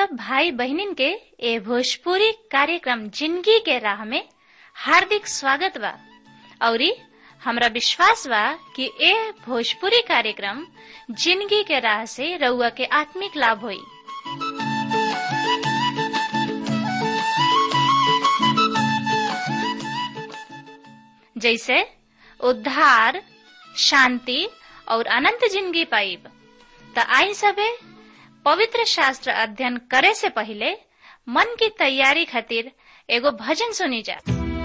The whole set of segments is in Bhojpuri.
सब भाई बहनिन के ए भोजपुरी कार्यक्रम जिंदगी के राह में हार्दिक स्वागत बा औरी हमरा विश्वास बा कि ए भोजपुरी कार्यक्रम जिंदगी के राह से रउआ के आत्मिक लाभ होई जैसे उद्धार शांति और अनंत जिंदगी पाइब त आई सबे पवित्र शास्त्र अध्ययन करे से पहले मन की तैयारी खातिर एगो भजन सुनी जा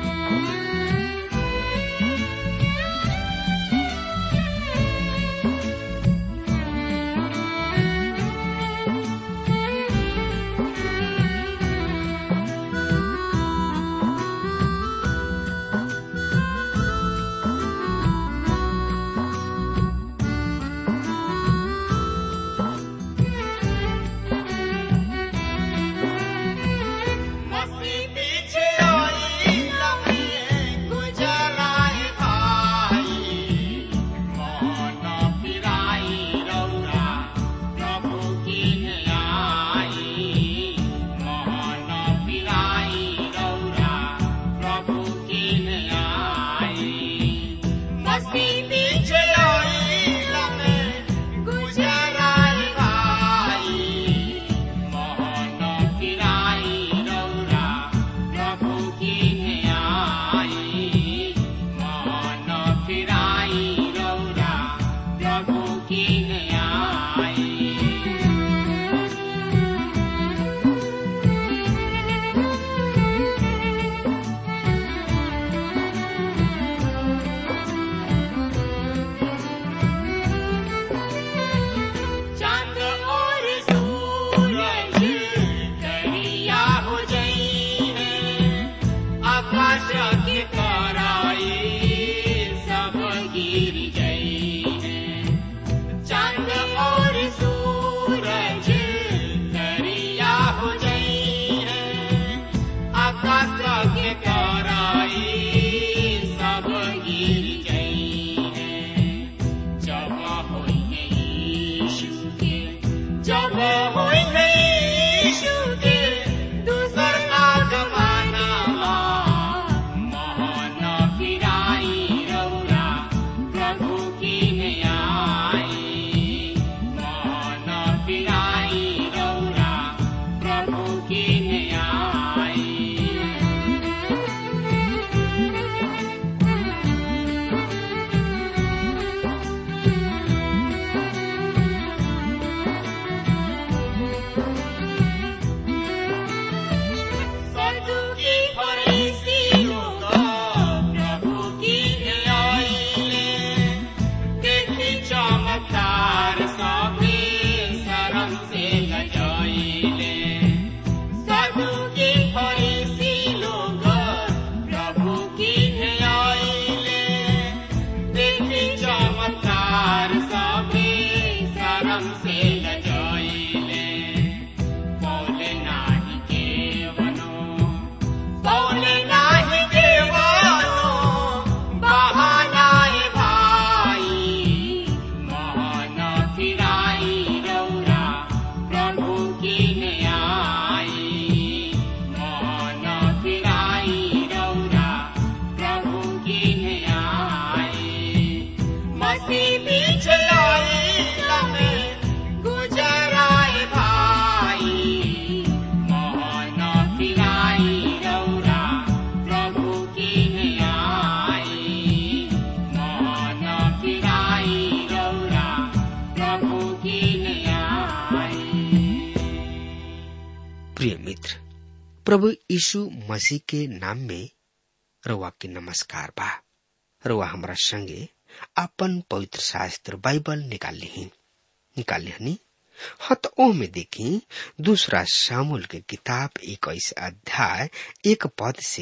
प्रिय मित्र प्रभु यीशु मसीह के नाम में रउआ के नमस्कार बा रउआ हमरा संगे अपन पवित्र शास्त्र बाइबल निकाल ली निकाल लिहनी हत ओ में देखी दूसरा शामुल के किताब इक्कीस अध्याय एक पद से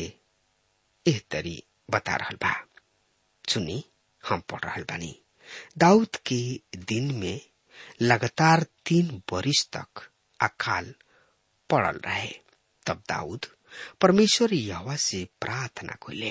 एह तरी बता रहल बा सुनी हम पढ़ रहल बानी दाऊद के दिन में लगातार तीन बरिस तक अकाल पड़ल रहे तब दाऊद परमेश्वर यहवा से प्रार्थना कोले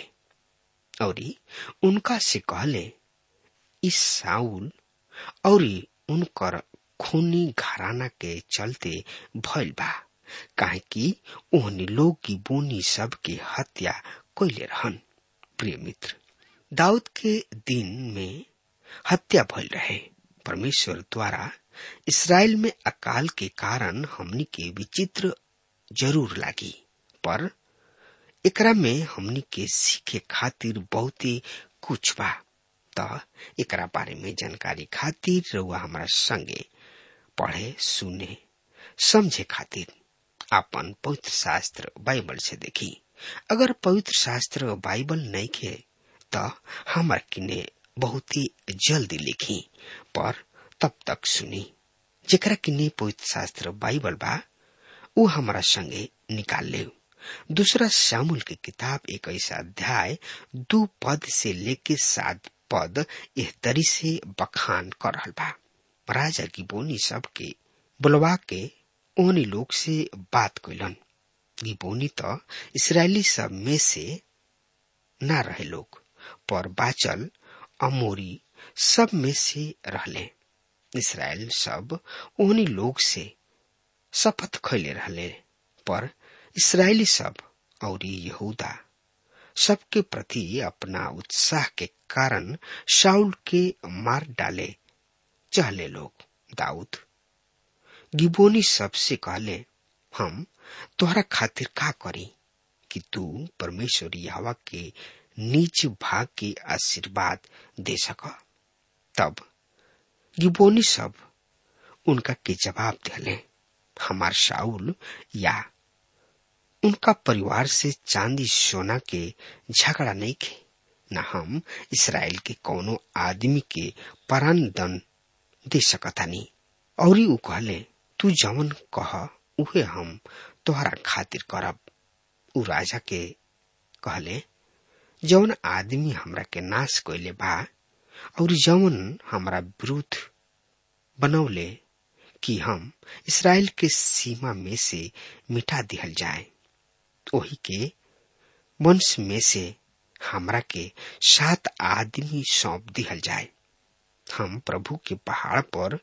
और उनका से कहले इस साउल और उनकर खूनी घराना के चलते भइल बा काहे कि ओहनी लोग की बोनी सब के हत्या कैले रहन प्रिय मित्र दाऊद के दिन में हत्या भइल रहे परमेश्वर द्वारा इसराइल में अकाल के कारण हमनी के विचित्र जरूर लागी पर एकरा में हमनी के सीखे खातिर बहुते कुछ बा त एकरा बारे में जानकारी खातिर रउआ हमारा संगे पढ़े सुने समझे खातिर आपन पवित्र शास्त्र बाइबल से देखी अगर पवित्र शास्त्र बाइबल नहीं खे त हमार किने बहुत ही जल्दी लिखी पर तब तक सुनी जेकरा किने पवित्र शास्त्र बाइबल बा ऊ हमारा संगे निकाल ले दूसरा शामुल की किताब एक ऐसा अध्याय दो पद से लेके सात पद यह तरी से बखान कर रहा बा राजा की बोनी सब के बुलवा के ओहनी लोग से बात कैलन गिबोनी तो इसराइली सब में से ना रहे लोग पर बाचल अमोरी सब में से रहले इसराइल सब ओहनी लोग से शपथ खैले रहले पर इसराइली सब और यहूदा सबके प्रति अपना उत्साह के कारण शाउल के मार डाले चहले लोग दाऊद गिबोनी सबसे कहले हम तोहरा खातिर का करी कि तू परमेश्वर यहवा के नीच भाग के आशीर्वाद दे सक तब गिबोनी सब उनका के जवाब दिले हमार शाउल या उनका परिवार से चांदी सोना के झगड़ा नहीं खे न हम इसराइल के कोनो आदमी के परान दन दे सकतानी और ऊ कहले तू जवन कह उहे हम तोहरा खातिर करब ऊ राजा के कहले जवन आदमी हमरा के नाश कैले बा और जवन हमरा विरुद्ध बनौले कि हम इसराइल के सीमा में से मिटा दिहल जाए ओही के वंश में से हमरा के सात आदमी सौंप दिहल जाए हम प्रभु के पहाड़ पर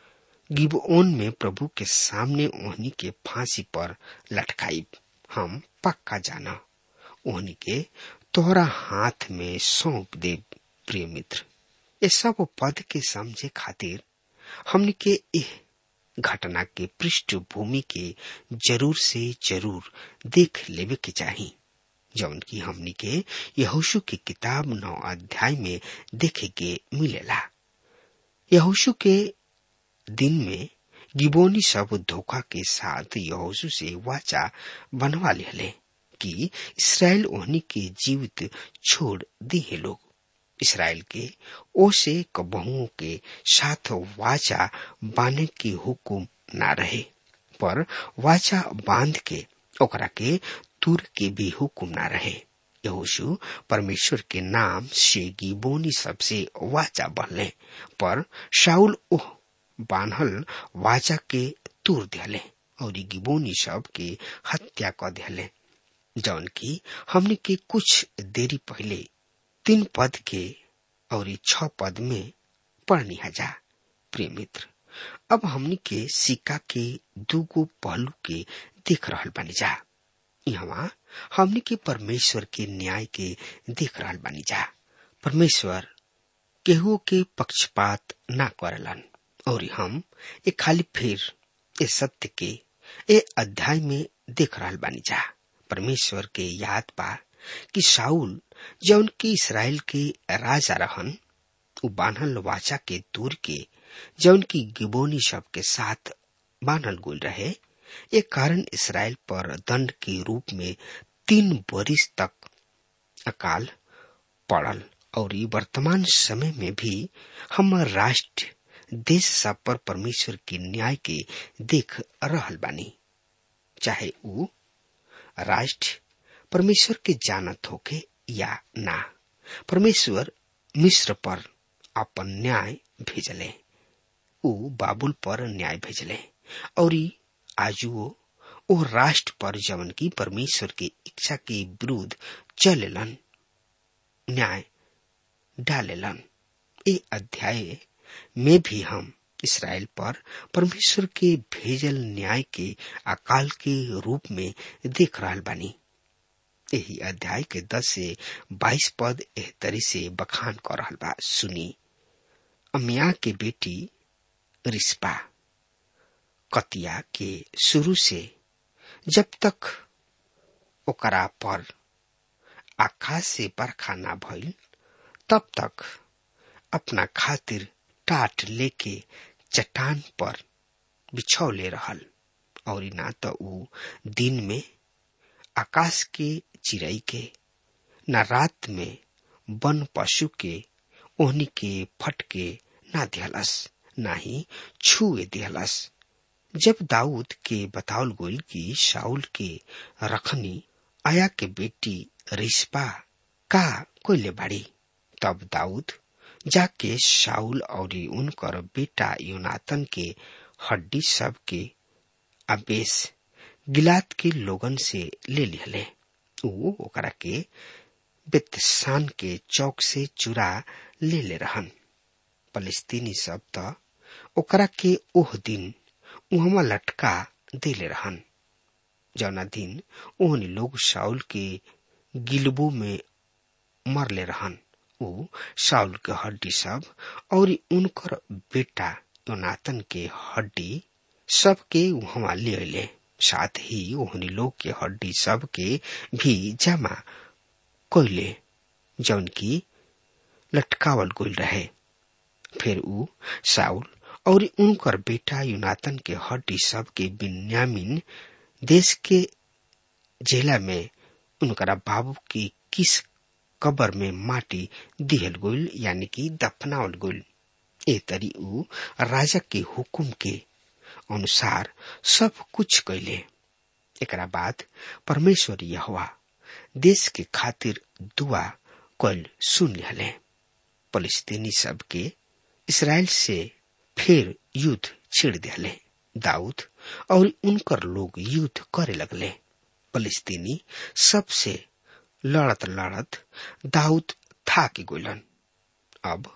गिबओन में प्रभु के सामने ओहनी के फांसी पर लटकाई हम पक्का जाना ओहनी के तोहरा हाथ में सौंप दे प्रिय मित्र ये सब पद के समझे खातिर हमने के एह घटना के पृष्ठभूमि के जरूर से जरूर देख लेवे के चाही जौन की हमनी के यहोशु की किताब नौ अध्याय में देखे के मिलेला यहोशु के दिन में गिबोनी सब धोखा के साथ यहोशु से वाचा बनवा ले कि इसराइल ओहनी के जीवित छोड़ दिए लोग इसराइल के ओ से कबहुओं के साथ वाचा बांधे के हुकुम ना रहे पर वाचा बांध के ओकरा के तुर के भी हुकुम ना रहे यहोशु परमेश्वर के नाम से गिबोनी सबसे वाचा बनले पर शाउल ओह बान्हल वाचा के तुर दिले और गिबोनी सब के हत्या कर दिले जौन की हमने के कुछ देरी पहले तीन पद के और छ पद में पढ़नी हजा प्रिय मित्र अब हमनी के सिक्का के दूगो पहलू के देख रहल बानी जा यहाँ हमनी के परमेश्वर के न्याय के देख रहल बानी जा परमेश्वर केहू के पक्षपात ना करलन और हम एक खाली फिर ए सत्य के ए अध्याय में देख रहल बानी जा परमेश्वर के याद बा कि शाउल जौन की इसराइल के राजा रहन उ बान्हल वाचा के दूर के जौन की गिबोनी सब के साथ बान्हल गुल रहे एक कारण इसराइल पर दंड के रूप में तीन बरिस तक अकाल पड़ल और वर्तमान समय में भी हम राष्ट्र देश सब पर परमेश्वर के न्याय के देख रहल बानी चाहे उ राष्ट्र परमेश्वर के जानत होके या ना परमेश्वर मिश्र पर अपन न्याय भेजले उ बाबुल पर न्याय भेजले और आजुओ ओ राष्ट्र पर जवन की परमेश्वर के इच्छा के विरुद्ध चलेलन न्याय डालेलन ए अध्याय में भी हम इसराइल पर परमेश्वर के भेजल न्याय के अकाल के रूप में देख रहा बानी यही अध्याय के दस से बाईस पद एह तरी से बखान कर रहा बा सुनी अमिया के बेटी रिस्पा कतिया के शुरू से जब तक ओकरा पर आकाश से बरखा ना भइल तब तक अपना खातिर टाट लेके चट्टान पर बिछौले रहल और ना तो ऊ दिन में आकाश के चिड़ई के न रात में वन पशु के ओहनी के फटके ना दिहलस ना ही छुए दिहलस जब दाऊद के बतावल गोल की शाउल के रखनी आया के बेटी रिस्पा का कोयले बाड़ी तब दाऊद जाके शाउल और उनकर बेटा यूनातन के हड्डी सब के आवेश गिलात के लोगन से ले लिहले ऊ ओकरा के बेतसान के चौक से चुरा ले ले रहन फलस्तीनी सब त ओकरा के ओह दिन उहमा लटका देले रहन जौना दिन ओहनी लोग शाउल के गिलबू में मरले रहन ऊ शाउल के हड्डी सब और उनकर बेटा योनातन के हड्डी सब के वहां ले अले साथ ही ओहनी लोग के हड्डी सब के भी जमा कोयले जौन की लटकावल गोल रहे फिर ऊ साउल और उनकर बेटा यूनातन के हड्डी सब के बिन्यामिन देश के जेला में उनकरा बाबू की किस कबर में माटी दिहल गोल यानी कि दफनावल गोल ए तरी ऊ राजा के हुकुम के अनुसार सब कुछ कैले एकरा बाद परमेश्वर यहोवा देश के खातिर दुआ कल सुन लिहले फलस्तीनी सब के इसराइल से फिर युद्ध छिड़ दिले दाऊद और उनकर लोग युद्ध करे लगले फलस्तीनी सबसे लड़त लड़त दाऊद था के गोलन अब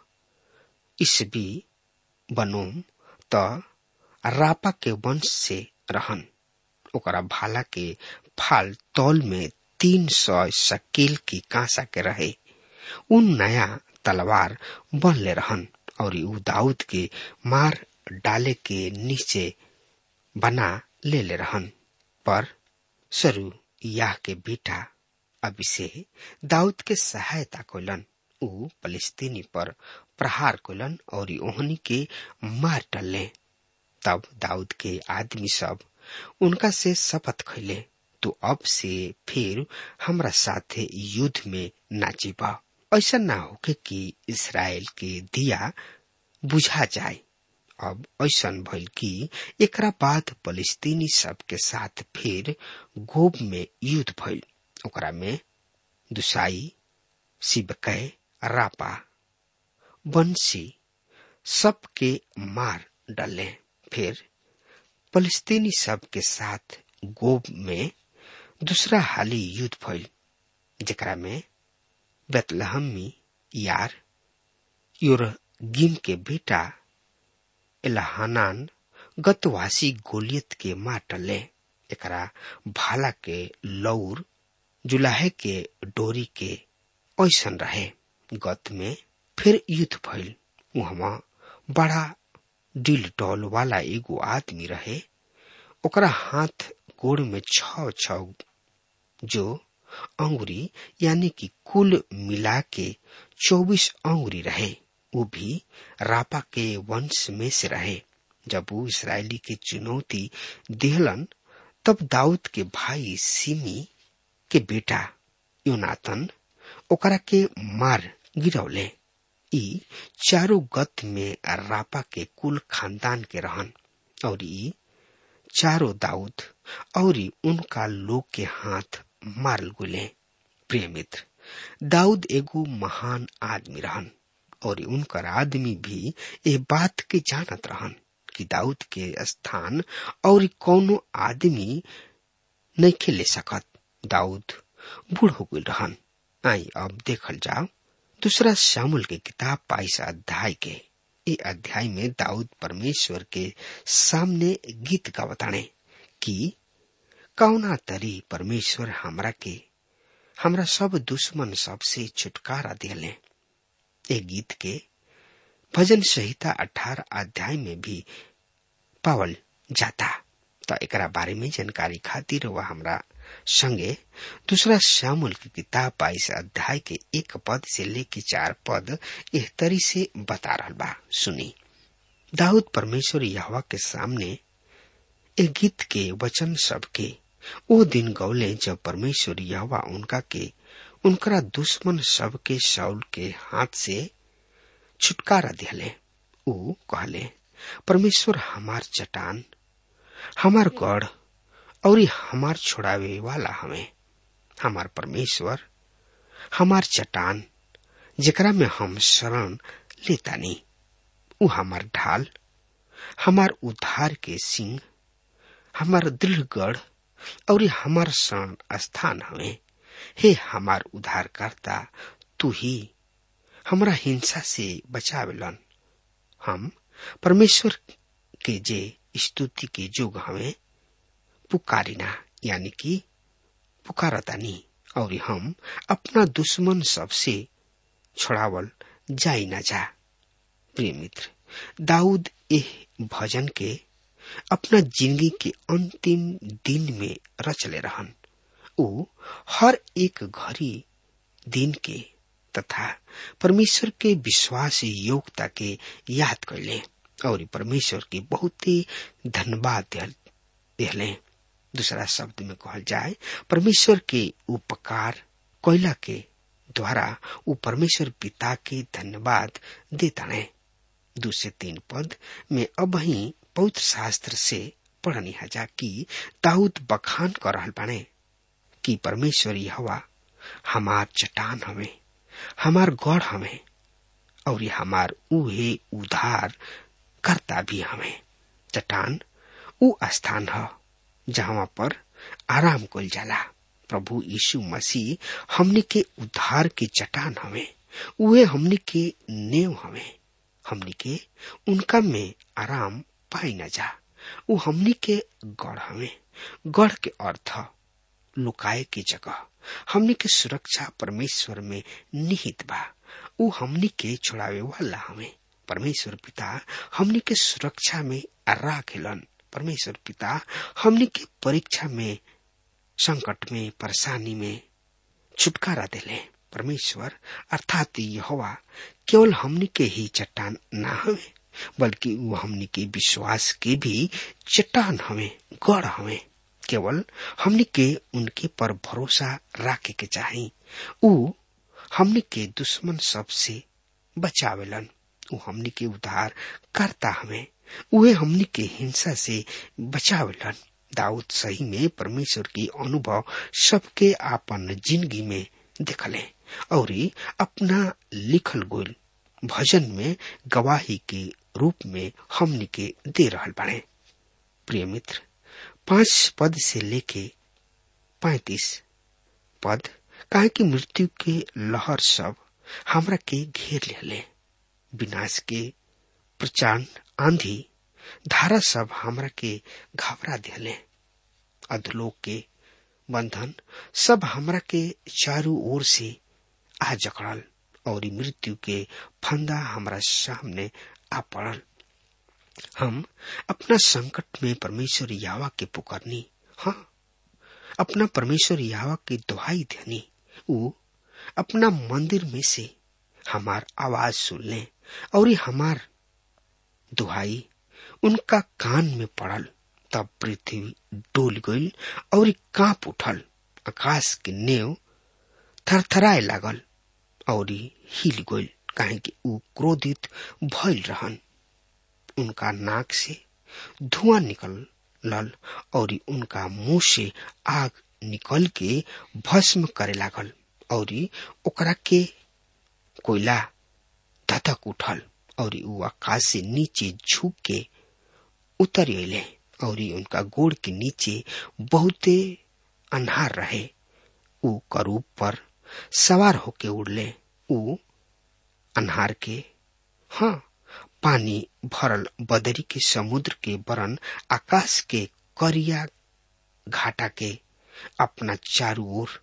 इसबी बनोम त रापा के वंश से रहन ओकरा भाला के फाल तौल में तीन सौ शकील की कांसा के रहे उन नया तलवार बनले रहन और ऊ दाऊद के मार डाले के नीचे बना ले ले रहन पर सरू याह के बेटा अभिषे दाऊद के सहायता कोलन ऊ फलस्तीनी पर प्रहार कोलन और ओहनी के मार डले तब दाऊद के आदमी सब उनका से शपथ खैले तो अब से फिर हमरा साथे युद्ध में नाचिबा ऐसा ना होके कि इसराइल के दिया बुझा जाए अब ऐसा भइल कि एकरा बाद फलस्तीनी सब के साथ फिर गोब में युद्ध भइल ओकरा में दुसाई सिबकै रापा बंसी सबके मार डले फिर फलस्तीनी सब के साथ गोब में दूसरा हाली युद्ध भइल जेकरा में बेतलहमी यार योरगिम के बेटा एलहानान गतवासी गोलियत के माटले एकरा भाला के लौर जुलाहे के डोरी के ऐसन रहे गत में फिर युद्ध भइल वहां बड़ा डिल डॉल वाला एगो आदमी रहे ओकरा हाथ गोड़ में छ छ जो अंगुरी यानी कि कुल मिला के चौबीस अंगुरी रहे वो भी रापा के वंश में से रहे जब वो इसराइली के चुनौती दिहलन तब दाऊद के भाई सिमी के बेटा योनातन ओकरा के मार गिरौले ई चारों गत में रापा के कुल खानदान के रहन और ई चारों दाऊद और उनका लोग के हाथ मारल गुले प्रिय मित्र दाऊद एगो महान आदमी रहन और उनकर आदमी भी ये बात के जानत रहन कि दाऊद के स्थान और कौनो आदमी नहीं खेले सकत दाऊद बूढ़ हो गई रहन आई अब देखल जाओ दूसरा शामुल के किताब बाईस अध्याय के ए अध्याय में दाऊद परमेश्वर के सामने गीत गावताणे कि कौना तरी परमेश्वर हमरा के हमरा सब दुश्मन सब से छुटकारा दिले ए गीत के भजन संहिता अठारह अध्याय में भी पावल जाता तो एकरा बारे में जानकारी खातिर वह हमरा संगे दूसरा श्यामुल की किताब बाईस अध्याय के एक पद से लेके चार पद एह तरी से बता रहा बा सुनी दाऊद परमेश्वर यहवा के सामने एक गीत के वचन सब के ओ दिन गौले जब परमेश्वर यहवा उनका के उनकरा दुश्मन सब के शौल के हाथ से छुटकारा दिले ऊ कहले परमेश्वर हमार चटान हमार गढ़ और हमार छोड़ावे वाला हमें हमार परमेश्वर हमार चटान जेकरा में हम शरण लेता नहीं ऊ हमार ढाल हमार उद्धार के सिंह हमार दृढ़ गढ़ और हमार शरण स्थान हमें हे हमार उद्धारकर्ता तू ही हमरा हिंसा से बचावेलन हम परमेश्वर के जे स्तुति के जोग हमें पुकारिना यानी कि पुकारतानी और हम अपना दुश्मन सबसे छोड़ावल जाई ना जा प्रिय मित्र दाऊद एह भजन के अपना जिंदगी के अंतिम दिन में रचले रहन ऊ हर एक घड़ी दिन के तथा परमेश्वर के विश्वास योग्यता के याद कैले और परमेश्वर के बहुत ही धन्यवाद दिले दूसरा शब्द में कहल जाए परमेश्वर के उपकार कोयला के द्वारा वो परमेश्वर पिता के धन्यवाद देता है दो से तीन पद में अब ही पवित्र शास्त्र से पढ़नी हजा कि दाऊद बखान कर रहल बाने कि परमेश्वर हवा हमार चटान हमें हमार गढ़ हमें और ये हमार उहे उधार करता भी हमें चटान उ स्थान है जहाँ पर आराम कल जाला प्रभु यीशु मसीह हमने के उद्धार के चटान हमें उहे हमने के नेव हमें हमने के उनका में आराम पाई न जा वो हमने के गढ़ हमें गढ़ के अर्थ लुकाए की जगह हमने के सुरक्षा परमेश्वर में निहित बा वो हमने के छुड़ावे वाला हमें परमेश्वर पिता हमने के सुरक्षा में राखेलन परमेश्वर पिता हमने के परीक्षा में संकट में परेशानी में छुटकारा दिले परमेश्वर अर्थात यहोवा केवल हमने के ही चट्टान ना हमें बल्कि वो हमने के विश्वास के भी चट्टान हमें गढ़ हमें केवल हमने के उनके पर भरोसा रखे के चाही ऊ हमने के दुश्मन सब से बचावेलन ऊ हमने के उद्धार करता हमें उहे हमने के हिंसा से बचावेलन दाऊद सही में परमेश्वर की अनुभव सबके आपन जिंदगी में देखले और अपना लिखल गोल भजन में गवाही के रूप में हमने के दे रहल बने प्रिय मित्र पांच पद से लेके पैतीस पद काहे की मृत्यु के लहर सब हमरा के घेर ले विनाश के प्रचंड आंधी धारा सब हमरा के घबरा दिले अधलोक के बंधन सब हमरा के चारों ओर से आ जकड़ल और मृत्यु के फंदा हमरा सामने आ पड़ल हम अपना संकट में परमेश्वर यावा के पुकारनी हाँ अपना परमेश्वर यावा की दुहाई देनी वो अपना मंदिर में से हमार आवाज सुन ले और हमार दुहाई उनका कान में पड़ल तब पृथ्वी डोल गई और कांप उठल आकाश के नेव थरथराए लागल और हिल गई काहे कि ऊ क्रोधित भइल रहन उनका नाक से धुआं निकल लल और उनका मुंह से आग निकल के भस्म करे लागल और ओकरा के कोयला धधक उठल और ऊ आकाश से नीचे झुक के उतर अले और उनका गोड़ के नीचे बहुते अन्हार रहे ऊ करूब पर सवार होके उड़ले ऊ अन्हार के हाँ पानी भरल बदरी के समुद्र के बरन आकाश के करिया घाटा के अपना चारू ओर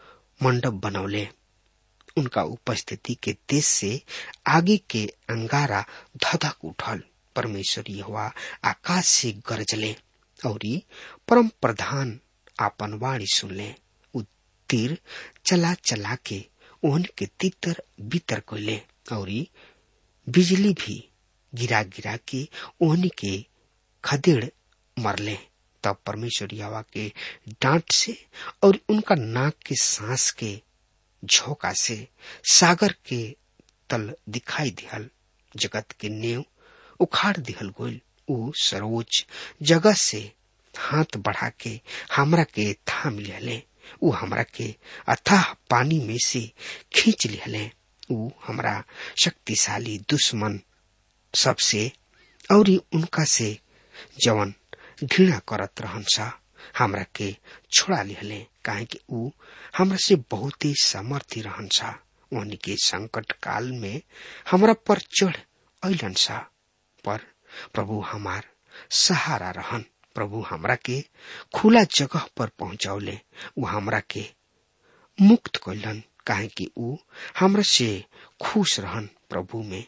मंडप बनौले उनका उपस्थिति के देश से आगे के अंगारा धधक उठल परमेश्वर यहोवा आकाश से गरजले और परम प्रधान आपन वाणी सुनले उ तीर चला चला के ओहन के तितर बितर कोले और बिजली भी गिरा गिरा के ओहन के खदेड़ मरले तब परमेश्वर यहोवा के डांट से और उनका नाक के सांस के झोंका से सागर के तल दिखाई दिहल जगत के नेव उखाड़ दिहल गोल उ सर्वोच्च जगह से हाथ बढ़ा के हमरा के थाम लिहले उ हमरा के अथाह पानी में से खींच लिहले उ हमरा शक्तिशाली दुश्मन सबसे और उनका से जवन घृणा करत रहन सा हमरा के छोड़ा लिहले काहे कि उ हमरा से बहुत ही समर्थी रहन सा उन के संकट काल में हमरा पर चढ़ अलन सा पर प्रभु हमार सहारा रहन प्रभु हमरा के खुला जगह पर पहुंचौले उ हमरा के मुक्त कैलन काहे कि उ हमरा से खुश रहन प्रभु में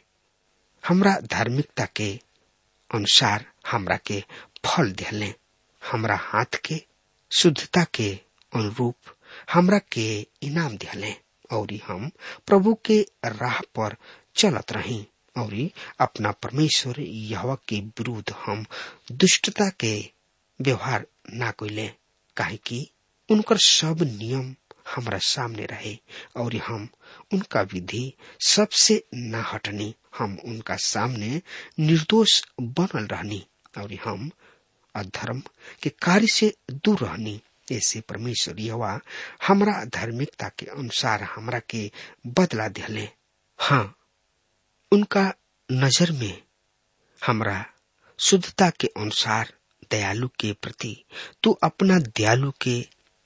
हमरा धार्मिकता के अनुसार हमरा के फल दिले हमरा हाथ के शुद्धता के अनुरूप हमरा के इनाम दिले और हम प्रभु के राह पर चलत रही और अपना परमेश्वर यहवा के विरुद्ध हम दुष्टता के व्यवहार ना कोइले काहे कि उनकर सब नियम हमरा सामने रहे और हम उनका विधि सबसे न हटनी हम उनका सामने निर्दोष बनल रहनी और हम अधर्म के कार्य से दूर रहनी ऐसे परमेश्वर यवा हमरा धार्मिकता के अनुसार हमरा के बदला दिले हाँ उनका नजर में हमरा शुद्धता के अनुसार दयालु के प्रति तू अपना दयालु के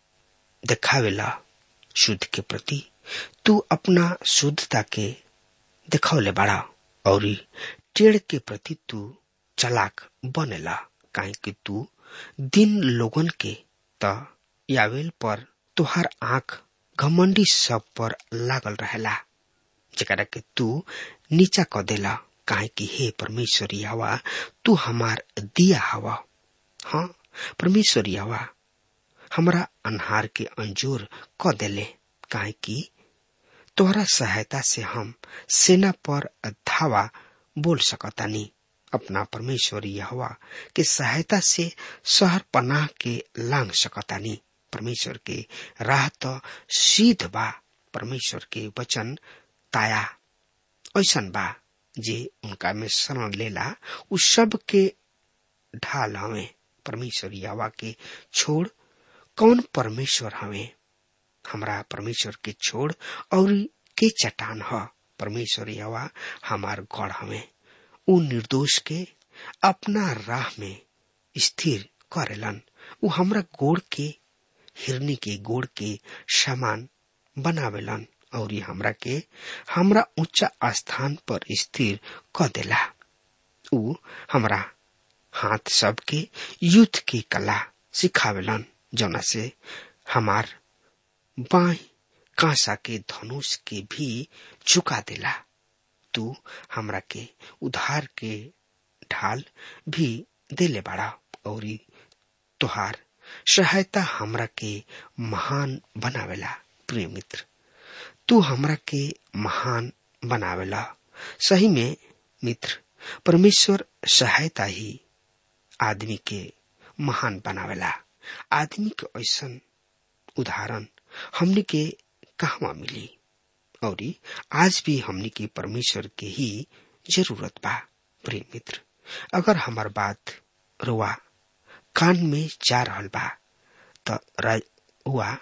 दिखावेला शुद्ध के प्रति तू अपना शुद्धता के दिखावले बड़ा और टेढ़ के प्रति तू चलाक बनेला काहे कि तू दिन लोगन के त यावेल पर तुहार आंख घमंडी सब पर लागल रहेला जरा के तू नीचा क देला काहे कि हे परमेश्वर हवा तू हमार दिया हवा हाँ परमेश्वर हवा हमरा अनहार के अंजूर क देले काहे कि तोहरा सहायता से हम सेना पर धावा बोल सकतानी अपना परमेश्वर यहवा के सहायता से शहर पनाह के लांग सकतानी परमेश्वर के राह तो सीध बा परमेश्वर के वचन ताया ऐसन बा जे उनका में शरण लेला उ सब के ढाल हवे परमेश्वर यहवा के छोड़ कौन परमेश्वर हवे हमरा परमेश्वर के छोड़ और के चट्टान ह परमेश्वर यवा हमार गढ़ हवे उ निर्दोष के अपना राह में स्थिर करेलन उ हमरा गोड़ के हिरनी के गोड़ के समान बनावेलन और हमरा के हमरा ऊंचा स्थान पर स्थिर क देला उ हमरा हाथ सब के युद्ध की कला सिखावेलन जना से हमार बाई कांसा के धनुष के भी झुका देला तू हमरा के उधार के ढाल भी देले बाड़ा और तुहार सहायता हमरा के महान बनावेला प्रिय मित्र तू हमरा के महान बनावेला सही में मित्र परमेश्वर सहायता ही आदमी के महान बनावेला आदमी के ऐसा उदाहरण हमने के कहवा मिली और आज भी हमने के परमेश्वर के ही जरूरत बा प्रिय मित्र अगर हमार बात रुआ कान में जा रहल बा तो रुआ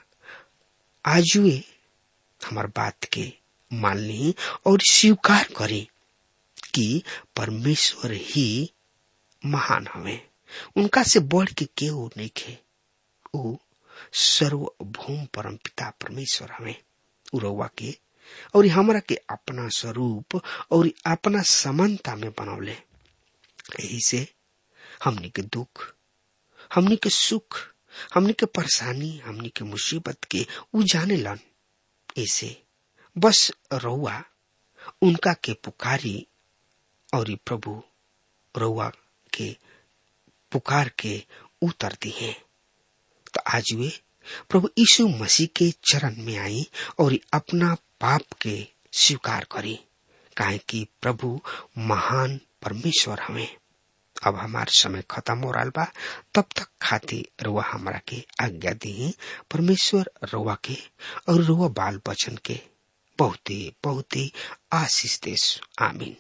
आजुए हमार बात के मान ली और स्वीकार करे कि परमेश्वर ही महान हवे उनका से बढ़ के केहू नहीं खे ऊ सर्वभूम परम पिता परमेश्वर हवे उरवा के और हमरा के अपना स्वरूप और अपना समानता में बनौले यही से हमनी के दुख हमनी के सुख हमनी के परेशानी हमनी के मुसीबत के उ जाने लन ऐसे बस रउआ उनका के पुकारी और प्रभु रउआ के पुकार के उतर दी है तो आज वे प्रभु यीशु मसीह के चरण में आई और अपना पाप के स्वीकार करी काहे कि प्रभु महान परमेश्वर हमें अब हमार समय खत्म हो रहा बा तब तक खाती रुआ हमरा के आज्ञा दी परमेश्वर रुआ के और रुआ बाल बचन के बहुते बहुते आशीष देश आमीन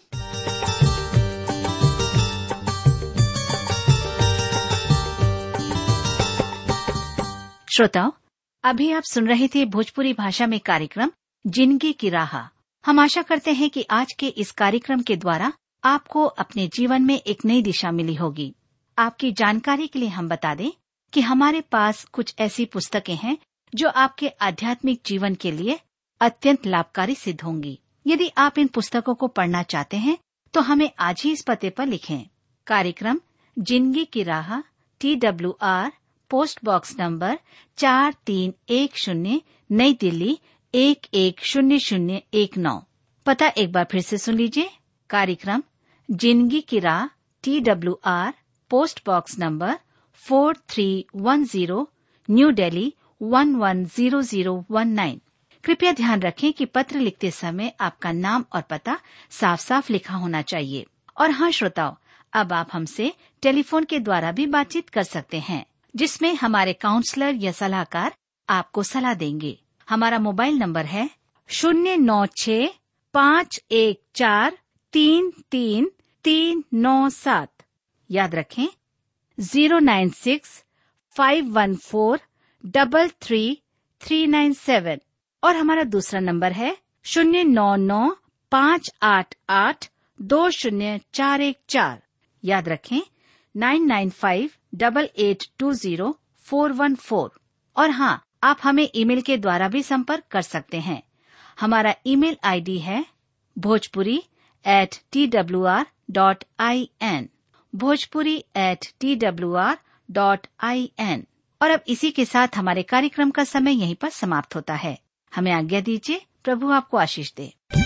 श्रोताओं अभी आप सुन रहे थे भोजपुरी भाषा में कार्यक्रम जिंदगी की राह हम आशा करते हैं कि आज के इस कार्यक्रम के द्वारा आपको अपने जीवन में एक नई दिशा मिली होगी आपकी जानकारी के लिए हम बता दें कि हमारे पास कुछ ऐसी पुस्तकें हैं जो आपके आध्यात्मिक जीवन के लिए अत्यंत लाभकारी सिद्ध होंगी यदि आप इन पुस्तकों को पढ़ना चाहते हैं तो हमें आज ही इस पते पर लिखें कार्यक्रम जिंदगी की राह T W R post box number चार तीन एक शून्य नई दिल्ली एक एक शून्य शून्य एक नौ पता एक बार फिर से सुन लीजिए कार्यक्रम जिंदगी की राह T W R post box number four three one zero new Delhi one one zero zero one nine कृपया ध्यान रखें कि पत्र लिखते समय आपका नाम और पता साफ साफ लिखा होना चाहिए और हाँ श्रोताओं अब आप हमसे टेलीफोन के द्वारा भी बातचीत कर सकते हैं जिसमें हमारे काउंसलर या सलाहकार आपको सलाह देंगे हमारा मोबाइल नंबर है शून्य नौ छ पाँच एक चार तीन तीन तीन नौ सात याद रखें zero nine six five one four double three three nine seven और हमारा दूसरा नंबर है शून्य नौ नौ पाँच आठ आठ दो शून्य चार एक चार याद रखें nine nine five double eight two zero four one four और हाँ आप हमें ईमेल के द्वारा भी संपर्क कर सकते हैं हमारा ईमेल आईडी है Bhojpuri at T W R dot I N Bhojpuri at T W R dot I N और अब इसी के साथ हमारे कार्यक्रम का समय यहीं पर समाप्त होता है हमें आज्ञा दीजिए प्रभु आपको आशीष दे